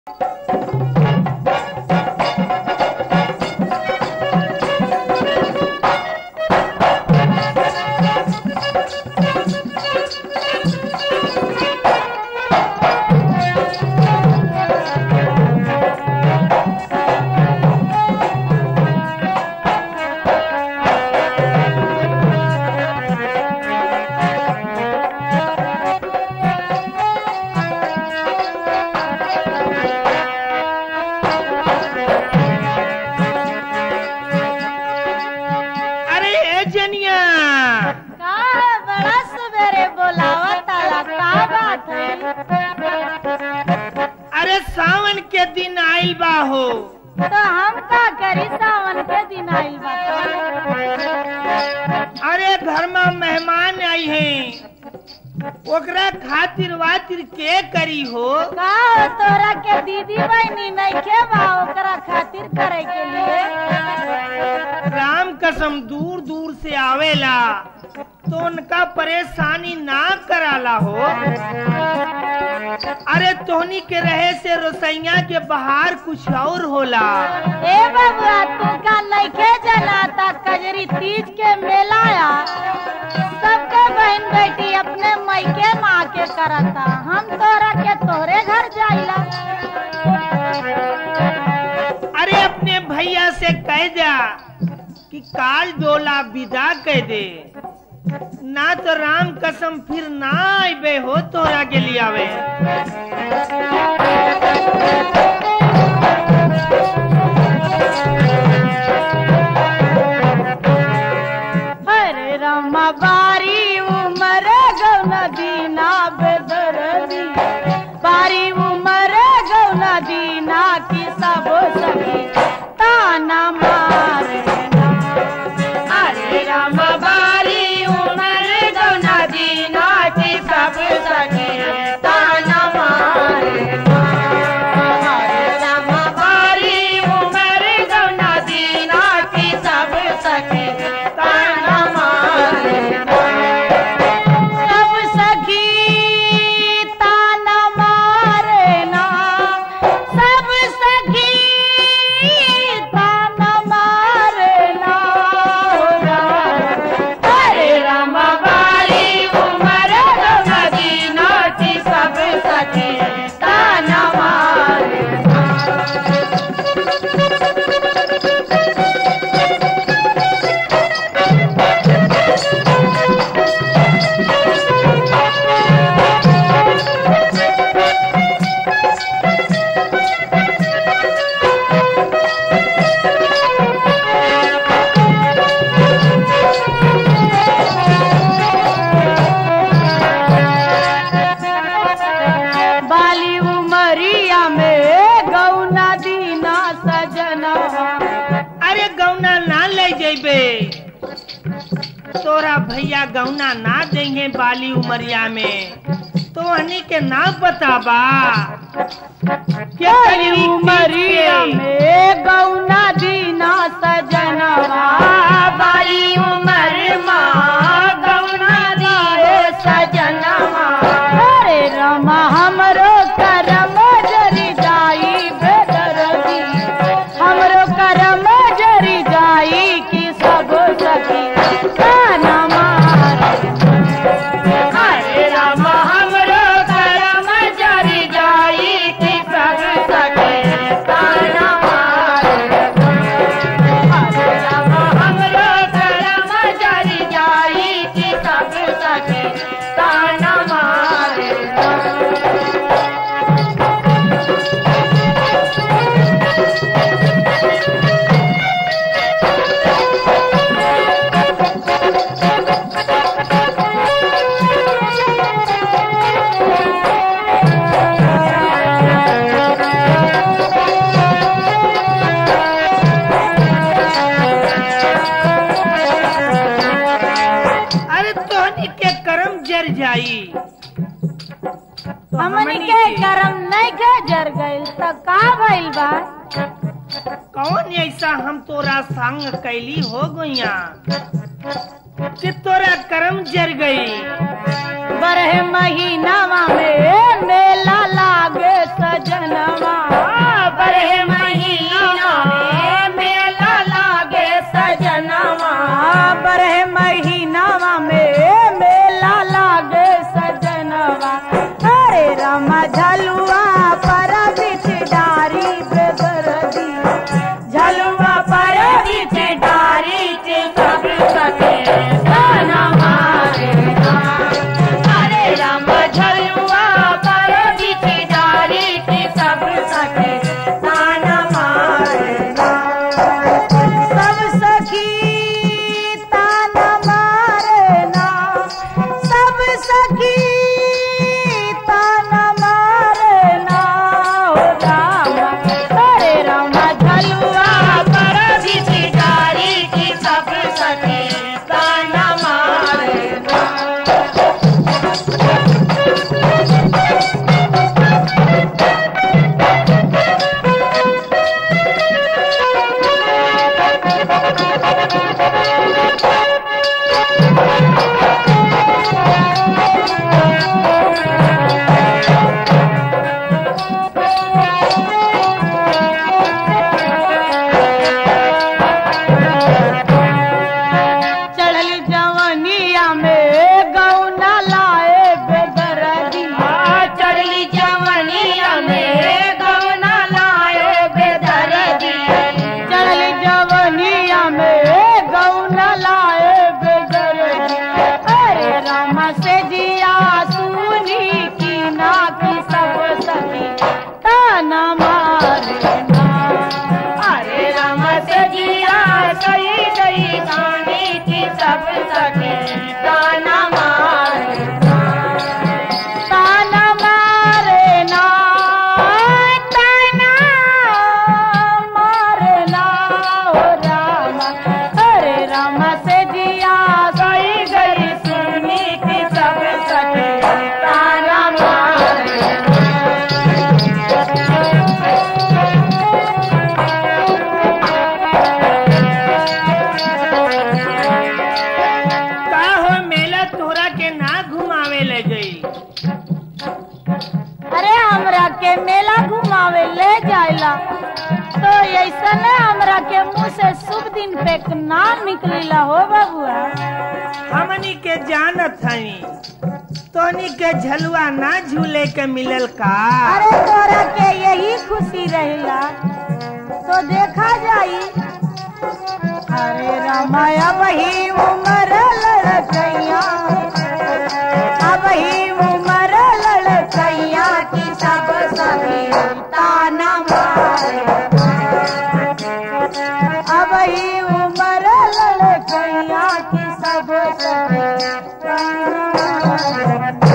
अरे ए जनिया का है बड़ा सवेरे बोलावा ताला का बात है अरे सावन के दिन आइल बा हो तो हम का करी सावन के दिन आइल बा अरे घर में मेहमान आई हैं ओकरा खातिर वातिर के करी हो का हो तोरा के दीदी बहनी नइखे बा ओकरा खातिर करे के लिए राम कसम दूर दूर से आवेला तो उनका परेशानी ना कराला हो अरे तोहनी के रहे से रसोईया के बाहर कुछ और होला ए बबुआ तू का नइखे जनाता कजरी तीज के मेला आ सबके बहन बेटी अपने मायके माँ के करता हम तोरा के तोरे घर जाइला अरे अपने भैया से कह जा कि काल डोला विदा कह दे ना तो राम कसम फिर ना आबे हो तोरा के लिए आवे हरे राम बारी उमर गौना दीना बेदरदी बारी उमर गौना दीना की सब सखी ताना मारे हरे राम बारी उमर गौना दीना की सब सखी ताना मारे हरे राम बारी उमर गौना दीना की सब सखी ताना मारे सब सखी ताना मारे ना सब सखी ताना मारे ना हरे राम बारी उमर मदीना की सब सखी ताना मारे बाली उमरिया में गौना दीना सजना अरे गौना ना ले जेबे तोरा भैया गौना ना देंगे बाली उमरिया में तो हनी के ना बताबा क्या बाली करी उमरिया में गौना दीना सजना बाली उमर माँ गौना दिए सजना अरे रमा हमरो करम जरी जाई बेदरदी हमरो करम जरी जाई की सब सखी ताना मारे हरे राम हमरो करम जरी जाई की सब सखी ताना मारे हरे राम हमरो करम जरी जाई की सब सखी ताना मारे अरे तोहनी के कर्म जर जाई हमनी के करम नहीं के जर गइल त का भइल बा कौन ऐसा हम तोरा संग कैली हो गइया कि तोरा कर्म जर गई बरह महीनावा में मेला लागे सजनवा बरह महीना में मेला लागे सजनवा बरह महीनावा में मेला लागे सजनवा अरे रमा झलुआ पर बिच डारी पे बरदी झलुआ पर बिच डारी के सब सके गाना मारे अरे राम झलुआ पर बिच डारी के सब सके गाना मारे सब सखी ताना मारे ना सब सखी ताना मारे ना हो राम अरे राम झलुआ पर बिछी डारी की सब सखी ताना मारे ना चढ़ल जवनिया में गौना लाए बेदरदी चढ़ली जवनिया में गौना लाए बेदरदी चढ़ल जवनिया में गौना लाए बेदरदी अरे राम से जिया सुनी की ना की सब सखी ताना मारे ना अरे राम से जिया सही गई गाने की सब सके ताना मारे ताना मारे ना ताना मारे ना हो राम अरे राम से जिया सही गई सुनी की सब सके ताना मारे का हो मेला तोरा के ना घुमावे ले गई अरे हमरा के मेला घुमावे ले जाइला तो ऐसा न हमरा के मुंह से शुभ दिन पे एक नाम निकलिला हो बबुआ हमनी के जानत हई तोनी के झलुआ ना झूले के मिलल का अरे तोरा के यही खुशी रहिला तो देखा जाई अरे रामाया वही उमर लड़कैया अब ही उमर लड़कैया की सब सभी ताना मारे अब ही उमर लड़कैया की सब सभी ताना मारे